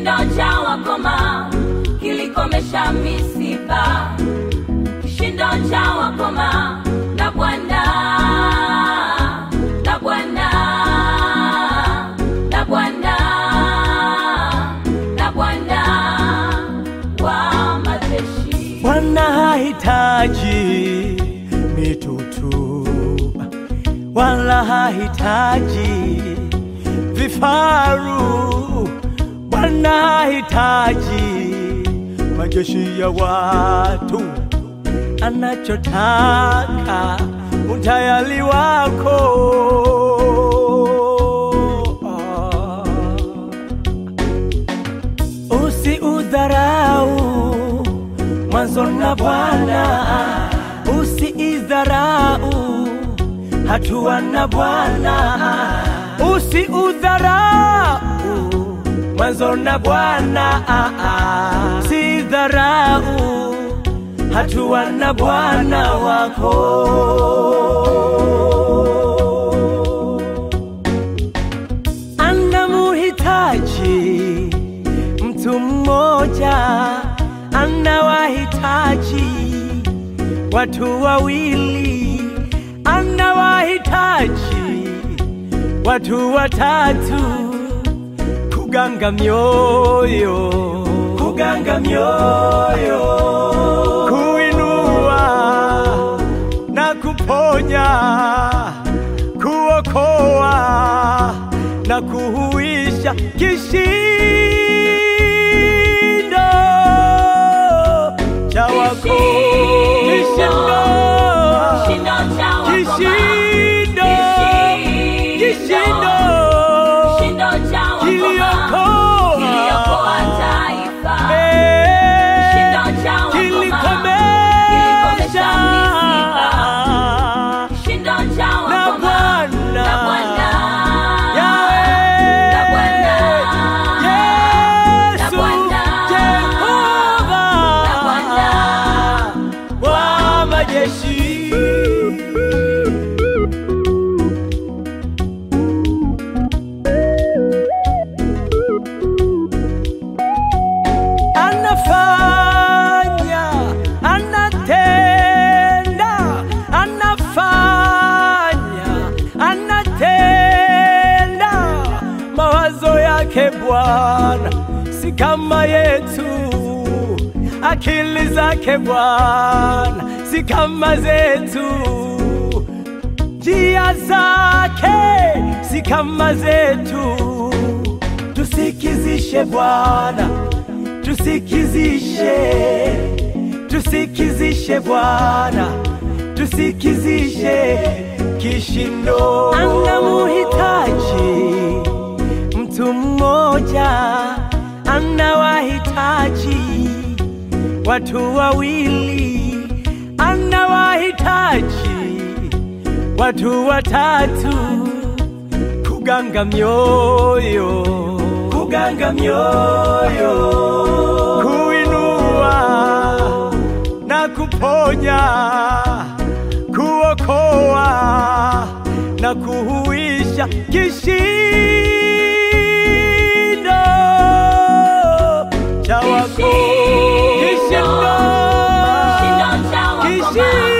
kishindo cha wakoma kilikomesha misiba, kishindo cha wakoma na Bwana na Bwana na Bwana na Bwana wa majeshi. Bwana hahitaji mitutu wala hahitaji vifaru. Bwana hahitaji majeshi ya watu, anachotaka utayari wako. Usiudharau mwanzo na Bwana, usiidharau hatua na Bwana, usiudharau mwanzo na Bwana, sidharau hatua na Bwana wako. Anamuhitaji mtu mmoja, anawahitaji watu wawili, anawahitaji watu watatu, kuganga mioyo, kuganga mioyo, kuinua na kuponya, kuokoa na kuhuisha kishindo cha wako kishindo Kishindo cha wakoma. kishindo kishindo Kishindo cha wakoma. kiliokoa Kiliokoa taifa. Eh, Kishindo cha wakoma. kilikomesha Kilikomesha misiba. Kishindo cha na wakoma. Bwana Na Bwana. Yahweh, Na Bwana. Yesu, Na Bwana. Jehova, Na Bwana. wa majeshi. Anafanya, anatenda, anafanya, anatenda. Mawazo yake Bwana si kama yetu, akili zake Bwana si kama zetu njia zake si kama zetu. Tusikizishe Bwana, tusikizishe, tusikizishe Bwana, tusikizishe kishindo. Anamuhitaji mtu mmoja, anawahitaji watu wawili, anawahitaji watu watatu kuganga mioyo, kuganga mioyo, kuinua na kuponya, kuokoa na kuhuisha kishindo cha wako Kishindo. kishindo Kishindo cha wakoma. kishindo